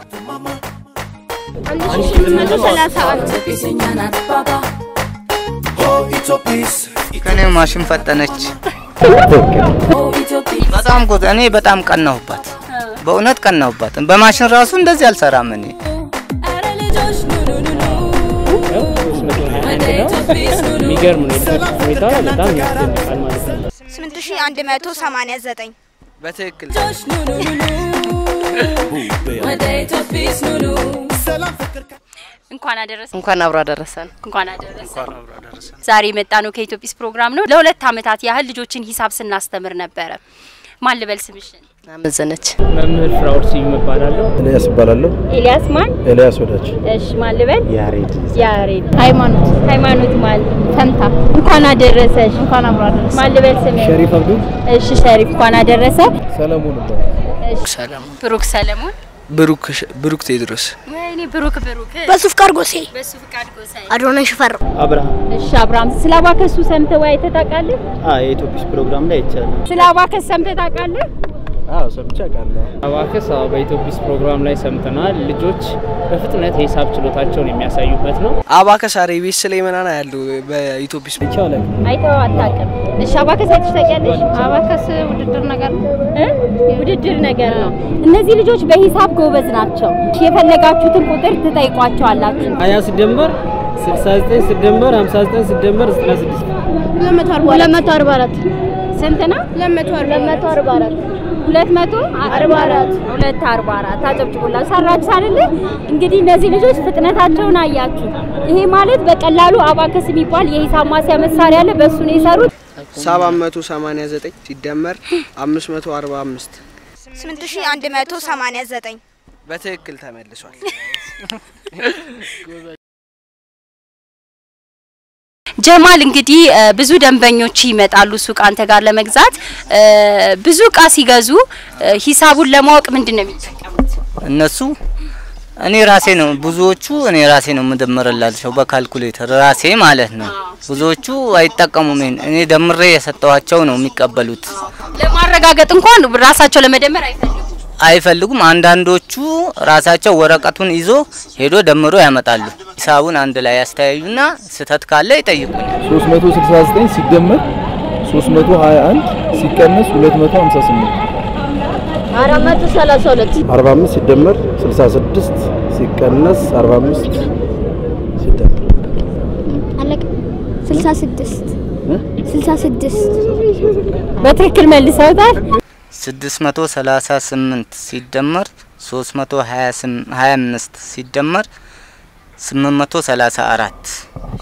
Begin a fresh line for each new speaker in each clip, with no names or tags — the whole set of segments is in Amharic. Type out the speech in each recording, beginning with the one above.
አንድ ሺህ ስምንት መቶ ሰላሳ አንድ
ከኔ ማሽን ፈጠነች። በጣም ጎ እኔ በጣም ቀናሁባት፣ በእውነት ቀናሁባት። በማሽን ራሱ እንደዚህ አልሰራም እኔ
የሚገርም ነው። የልጆች ሁኔታ በጣም ያስደንቃል ማለት ነው።
ስምንት ሺህ አንድ መቶ ሰማንያ ዘጠኝ
በትክክል
እንኳን አደረሰ
እንኳን አብሮ አደረሰን።
እንኳን አደረሰ። ዛሬ የመጣ ነው ከኢትዮጲስ ፕሮግራም ነው። ለሁለት ዓመታት ያህል ልጆችን ሂሳብ ስናስተምር ነበረ። ማን ልበል ስምሽን?
አመዘነች
መምህር ፍራውድ ስዩም እባላለሁ።
ኤልያስ እባላለሁ።
ኤልያስ ማን?
ኤልያስ ወዳጅ
እሺ ማን ልበል?
ያሬድ
ያሬድ
ሃይማኖት
ሃይማኖት ማን?
ፈንታ
እንኳን አደረሰሽ።
እንኳን አብሮ አደረሰን።
ማን ልበል ስምሽ?
ሸሪፍ አብዱ
እሺ ሸሪፍ እንኳን አደረሰ።
ሰለሞን እባላለሁ።
ሰላም
ብሩክ ሰለሞን።
ብሩክ ብሩክ ቴድሮስ
ወይኔ ብሩክ ብሩክ
በሱ ፍቃድ ጎሴ
በሱ ፍቃድ ጎሳይ።
አዶናይ ሽፈራው
አብርሃም
እሺ አብርሃም ስለ አባከሱ ሰምተህ ወይ አይተህ ታውቃለህ?
የኢትዮጲስ ፕሮግራም ላይ ይቻላል።
ስለ አባከስ ሰምተህ ታውቃለህ?
አዎ ሰምቼ አውቃለሁ።
አባከስ አዎ፣ በኢትዮጲስ ፕሮግራም ላይ ሰምተናል። ልጆች በፍጥነት የሂሳብ ችሎታቸውን የሚያሳዩበት ነው።
አባከስ አሬቤስ ላይ ምናምን ያሉ በኢትዮጲስ
ይቻላል።
አይተኸው አታውቅም? እሺ አባከስ አይተሽ ታውቂያለሽ?
አባከስ ውድድር ነገር ነው።
እ? ውድድር ነገር ነው። እነዚህ ልጆች በሂሳብ ጎበዝ ናቸው። የፈለጋችሁትን ቁጥር ትጠይቋቸዋላችሁ።
ሀያ ሲደመር ስልሳ ዘጠኝ ሲደመር ሀምሳ ዘጠኝ ሲደመር ዘጠና ስድስት
ሁለት መቶ አርባ ሁለት መቶ አርባ አራት
ስንት ነው?
ሁለት መቶ ሁለት መቶ አርባ አራት
ሁለት መቶ አርባ አራት ሁለት አርባ አራት አጨብጭቡላ ሰራችሁ አይደለ? እንግዲህ እነዚህ ልጆች ፍጥነታቸውን አያችሁ። ይሄ ማለት በቀላሉ አባከስ የሚባል የሂሳብ ማስያ መሳሪያ አለ። በእሱ ነው የሰሩት።
ሰባት መቶ ሰማንያ ዘጠኝ ሲደመር አምስት መቶ አርባ አምስት
ስምንት ሺህ አንድ መቶ ሰማንያ ዘጠኝ
በትክክል ተመልሷል።
ጀማል እንግዲህ እ፣ ብዙ ደንበኞች ይመጣሉ ሱቅ አንተ ጋር ለመግዛት እ፣ ብዙ እቃ ሲገዙ እ፣ ሂሳቡን ለማወቅ ምንድን ነው የሚጠቀሙት?
እነሱ እኔ ራሴ ነው ብዙዎቹ እኔ ራሴ ነው የምደምርላቸው በካልኩሌተር ራሴ ማለት ነው። ብዙዎቹ አይጠቀሙም። ይሄን እኔ ደምሬ የሰጠኋቸው ነው የሚቀበሉት።
ለማረጋገጥ እንኳን ራሳቸው ለመደመር አይፈልጉም።
አይፈልጉም። አንዳንዶቹ ራሳቸው ወረቀቱን ይዞ ሄዶ ደምሮ ያመጣሉ። ሂሳቡን አንድ ላይ ያስተያዩና ስህተት ካለ ይጠይቁኛል።
369 ሲደመር 321 ሲቀነስ 258
አራት መቶ ሰላሳ ሁለት
45 ሲደመር 66 ሲቀነስ 45 ሲደመር
አለቀ። ስልሳ ስድስት ስልሳ ስድስት
በትክክል መልሰውታል።
638 ሲደመር 325 ሲደመር 834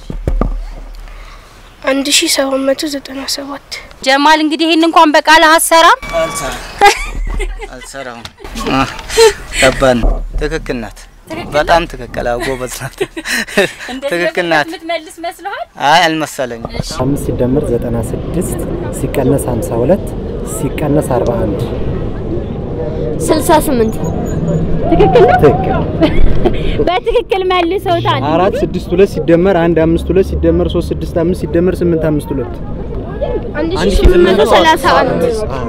አንድ ሺህ ሰባት መቶ ዘጠና ሰባት
ጀማል እንግዲህ ይሄን እንኳን በቃል አሰራም
አልሰራውም። አህ፣ ከባድ ነው። ትክክል ናት። በጣም ትክክል። አዎ ጎበዝ ናት። ትክክል ናት።
የምትመልስ መስለዋል።
አይ አልመሰለኝም።
አምስት ሲደመር 96 ሲቀነስ 52 ሲቀነስ 41
ስልሳ ስምንት
ትክክል ነው።
ትክክል።
በትክክል መልሰውታል።
አራት ስድስት ሁለት ሲደመር አንድ አምስት ሁለት ሲደመር ሶስት ስድስት አምስት ሲደመር ስምንት አምስት ሁለት
አንድ ሺህ ስምንት መቶ ሰላሳ አንድ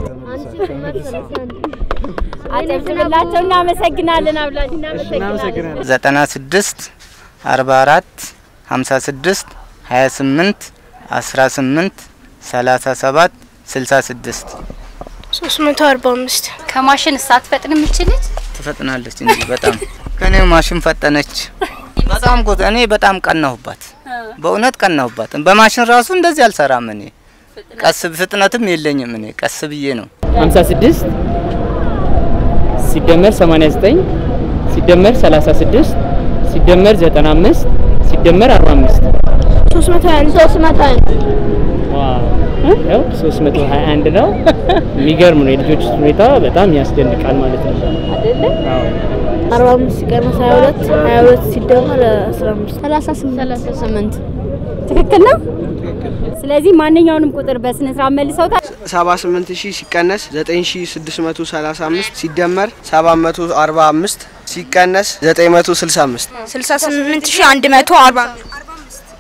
አጨብጭብላቸው። እናመሰግናለን አብላጅ እናመሰግናለን።
96 44 56 28 18 37 66
ሶስት መቶ አርባ አምስት
ከማሽን ሳትፈጥን የምችልች
ትፈጥናለች እንጂ በጣም ከኔ ማሽን ፈጠነች። በጣም ጎ እኔ በጣም ቀናሁባት፣ በእውነት ቀናሁባት። በማሽን ራሱ እንደዚህ አልሰራም እኔ ቀስ ፍጥነትም የለኝም እኔ ቀስ ብዬ ነው
56 ሲደመር 89 ሲደመር 36 ሲደመር 95 ሲደመር 45
ሶስት መቶ አንድ ሶስት መቶ አንድ
ዋው ያው 321 ነው። የሚገርም ነው። የልጆች ሁኔታ በጣም ያስደንቃል ማለት ነው። አዎ
አርባ አምስት ሲቀነስ ሀያ ሁለት ሀያ ሁለት ሲደመር አስራ አምስት ሰላሳ ስምንት ሰላሳ ስምንት
ትክክል ነው። ስለዚህ ማንኛውንም ቁጥር በስነ ስርዓት መልሰውታል።
ሰባ ስምንት ሺህ ሲቀነስ ዘጠኝ ሺህ ስድስት መቶ ሰላሳ አምስት ሲደመር ሰባት መቶ አርባ አምስት ሲቀነስ ዘጠኝ መቶ ስልሳ አምስት
ስልሳ ስምንት ሺህ አንድ መቶ አርባ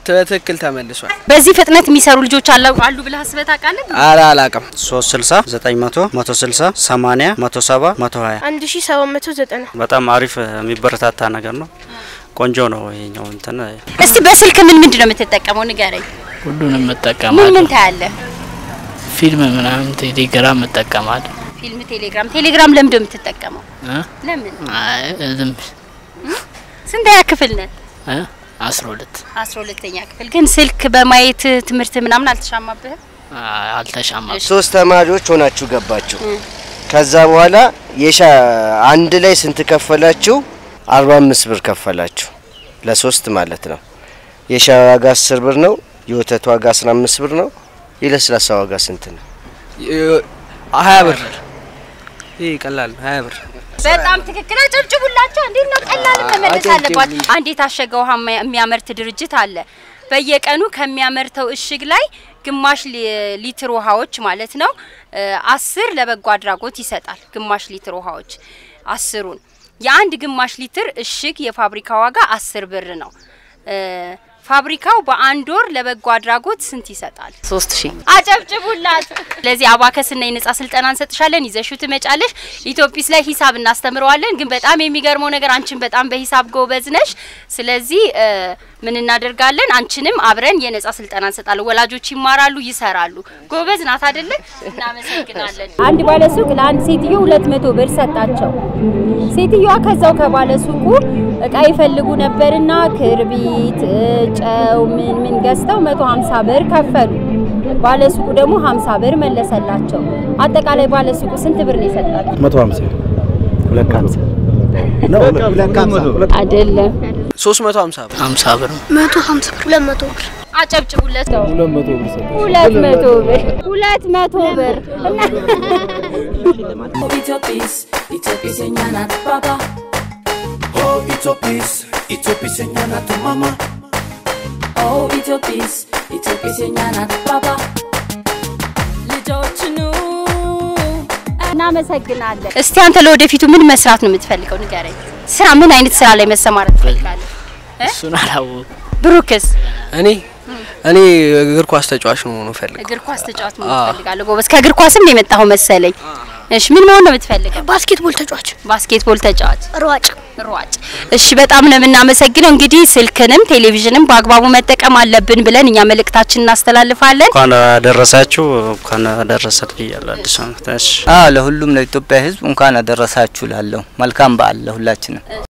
በትክክል ተመልሷል።
በዚህ ፍጥነት የሚሰሩ ልጆች አሉ አሉ ብለህ አስበህ ታውቃለህ?
አረ አላቅም።
360 900 160 80 170 120
አንድ ሺ ሰባት መቶ ዘጠና
በጣም አሪፍ የሚበረታታ ነገር ነው። ቆንጆ ነው ይሄኛው እንትን
እስቲ በስልክ ምን ምንድን ነው የምትጠቀመው ንገረኝ።
ሁሉንም
ምን
እጠቀማለሁ።
ምን ታያለህ?
ፊልም ምናምን ቴሌግራም እጠቀማለሁ።
ፊልም፣ ቴሌግራም። ቴሌግራም ለምንድን ነው የምትጠቀመው?
እ?
ለምን?
አይ ዝም
ስንተኛ ክፍል ነህ?
እ? አስራ ሁለት
አስራ ሁለተኛ ክፍል። ግን ስልክ በማየት ትምህርት ምናምን አልተሻማብህም?
አይ፣ አልተሻማም።
ሶስት ተማሪዎች ሆናችሁ ገባችሁ። ከዛ በኋላ የሻ አንድ ላይ ስንት ከፈላችሁ? አርባ አምስት ብር ከፈላችሁ ለሶስት ማለት ነው። የሻይ ዋጋ አስር ብር ነው። የወተት ዋጋ አስራ አምስት ብር ነው። የለስላሳ ዋጋ ስንት ነው?
ሀያ ብር። ይህ ቀላል ነው። ሀያ ብር
በጣም ትክክል። አጨብጭቡላቸው። እንዴት ነው ቀላል መመለስ አለባት።
አጨብጭቡ።
አንድ የታሸገ ውሃ የሚያ- የሚያመርት ድርጅት አለ። በየቀኑ ከሚያመርተው እሽግ ላይ ግማሽ ሊ- ሊትር ውሃዎች ማለት ነው እ አስር ለበጎ አድራጎት ይሰጣል። ግማሽ ሊትር ውሃዎች አስሩን የአንድ ግማሽ ሊትር እሽግ የፋብሪካ ዋጋ አስር ብር ነው። እ ፋብሪካው በአንድ ወር ለበጎ አድራጎት ስንት ይሰጣል? ሶስት ሺህ አጨብጭቡላት። ስለዚህ አባከስና የነጻ ስልጠና እንሰጥሻለን፣ ይዘሹ ትመጫለሽ። ኢትዮጲስ ላይ ሂሳብ እናስተምረዋለን። ግን በጣም የሚገርመው ነገር አንቺን በጣም በሂሳብ ጎበዝ ነሽ። ስለዚህ እ ምን እናደርጋለን? አንቺንም አብረን የነጻ ስልጠና እንሰጣለን። ወላጆች ይማራሉ፣ ይሰራሉ። ጎበዝ ናት አይደለ? እናመሰግናለን። አንድ ባለሱቅ ለአንድ ሴትዮ ሁለት መቶ ብር ሰጣቸው። ሴትዮዋ ከዛው ከባለሱቁ እቃ ይፈልጉ ነበርና ክርቢት፣ እ ጨው፣ ምን ምን ገዝተው 150 ብር ከፈሉ። ባለሱቁ ደግሞ 50 ብር መለሰላቸው። አጠቃላይ ባለሱቁ ስንት ብር ነው የሰጣቸው?
150
ሁለት ከሀምሳ
አይደለም
ሶስት መቶ ሀምሳ ብር
ሀምሳ ብር ነው።
መቶ ሀምሳ ብር ሁለት መቶ ብር
አጨብጭቡለት ነው።
200 ብር ሰጠ።
ሁለት መቶ ብር ሁለት መቶ ብር
Itopis, Itopis የኛ ናት ባባ
Oh, Itopis, Itopis የኛ ናት ማማ
ኦ ኢትዮጲስ ኢትዮጲስ የኛ ናት ባባ ልጆች ኑ
እናመሰግናለን። እስቲ አንተ ለወደፊቱ ምን መስራት ነው የምትፈልገው? ንገረኝ። ስራ ምን አይነት ስራ ላይ መሰማራት ትፈልጋለህ?
እሱን አላወኩም።
ብሩክስ?
እኔ እኔ እግር ኳስ ተጫዋች ነው መሆኑ ፈልግ
እግር ኳስ ተጫዋች መሆን
አዎ።
ትፈልጋለህ? ጎበዝ። ከእግር ኳስም ነው የመጣኸው መሰለኝ። እሺ፣ ምን መሆን ነው የምትፈልገው?
ባስኬትቦል ተጫዋች፣
ባስኬትቦል ተጫዋች፣
ሯጭ።
ሯጭ። እሺ፣ በጣም ነው የምናመሰግነው። እንግዲህ ስልክንም ቴሌቪዥንም በአግባቡ መጠቀም አለብን ብለን እኛ መልእክታችን እናስተላልፋለን።
እንኳን አደረሳችሁ እንኳን አደረሰት ብያለሁ። አዲስ ዓመት እሺ
አዎ ለሁሉም ለኢትዮጵያ ሕዝብ እንኳን አደረሳችሁ ላለሁ መልካም በዓል ለሁላችንም።